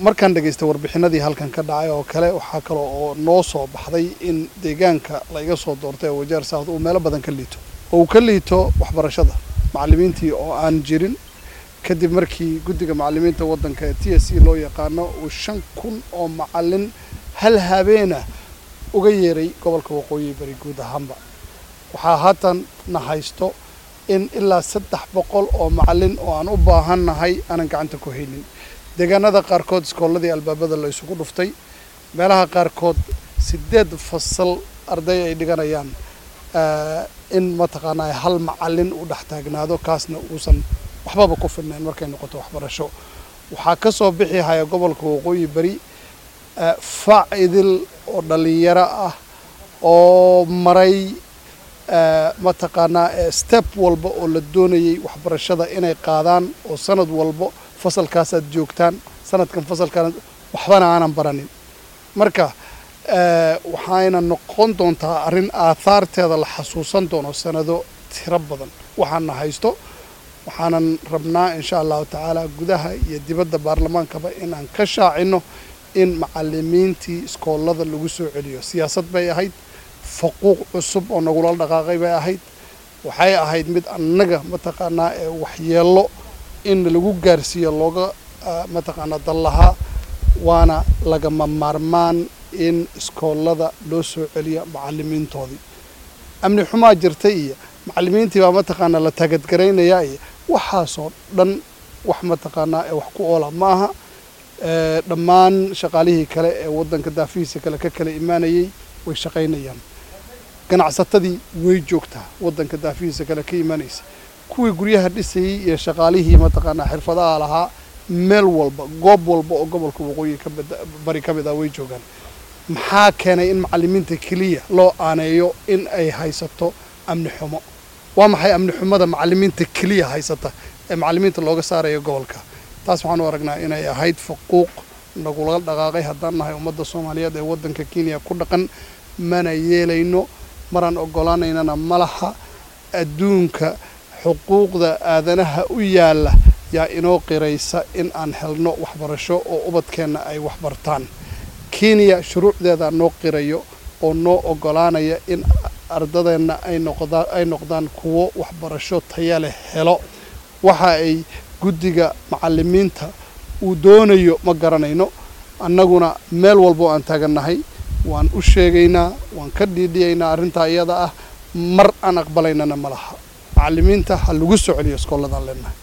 markaan dhegaystay warbixinadii halkan ka dhacay oo kale waxaa kale oo noo soo baxday in deegaanka la iga soo doortay ee wajeer south uu meelo badan ka liito oo uu ka liito waxbarashada macallimiintii oo aan jirin kadib markii guddiga macallimiinta waddanka ee t s c loo yaqaano uu shan kun oo macallin hal habeena uga yeeray gobolka waqooyi bari guud ahaanba waxaa haatan na haysto in ilaa saddex boqol oo macallin oo aan u baahannahay aanan gacanta ku haynin deegaanada qaarkood iskoolladii albaabada la isugu dhuftay meelaha qaarkood siddeed fasal arday ay dhiganayaan in mataqaanaa hal macallin uu dhex taagnaado kaasna uusan waxbaba ku filnayn markay noqoto waxbarasho waxaa ka soo bixi haya gobolka waqooyi bari facidil oo dhallinyaro ah oo maray mataqaanaa step walba oo la doonayay waxbarashada inay qaadaan oo sanad walbo fasalkaasaad joogtaan sanadkan fasalkaan waxbana aanan baranin marka waxayna noqon doontaa arrin aathaarteeda la xasuusan doono sanado tiro badan waxaana haysto waxaanan rabnaa insha allahu tacaala gudaha iyo dibadda baarlamaankaba inaan ka shaacino in macallimiintii iskoolada lagu soo celiyo siyaasad bay ahayd faquuq cusub oo nagula dhaqaaqay bay ahayd waxay ahayd mid annaga mataqaanaa ee waxyeello in lagu gaarsiiyo looga mataqaanaa dal lahaa waana lagama maarmaan in iskoolada loo soo celiyo macallimiintoodii amni xumaa jirta iyo macallimiintii baa mataqaanaa la taagadgaraynayaa iyo waxaasoo dhan wax mataqaanaa ee wax ku oola ma aha dhammaan shaqaalihii kale ee waddanka daafihiisa kale ka kala imaanayay way shaqaynayaan ganacsatadii way joogtaa waddanka daafihiisa kale ka imaanaysa kuwii guryaha dhisayey iyo shaqaalihii mataqaanaa xirfadaha lahaa meel walba goob walba oo gobolka waqooyi ka bari ka mid ah way joogaan maxaa keenay in macallimiinta keliya loo aaneeyo in ay haysato amni xumo waa maxay amni xumada macallimiinta keliya haysata ee macallimiinta looga saarayo gobolka taas waxaan u aragnaa inay ahayd faquuq nagula dhaqaaqay haddaan nahay ummadda soomaaliyeed ee waddanka kenya ku dhaqan mana yeelayno maraan ogolaanaynana malaha adduunka xuquuqda aadanaha u yaalla yaa inoo qiraysa in aan helno waxbarasho oo ubadkeenna ay waxbartaan kenya shuruucdeeda noo qirayo oo noo ogolaanaya in ardadeenna ay noqdaan ay noqdaan kuwo waxbarasho taya leh helo waxa ay guddiga macallimiinta uu doonayo ma garanayno annaguna meel walbo aan taagannahay waan u sheegaynaa waan ka dhiidhiyaynaa arrintaa iyada ah mar aan aqbalaynana ma laha macallimiinta ha lagu soo celiyo iskoolladaan leenahay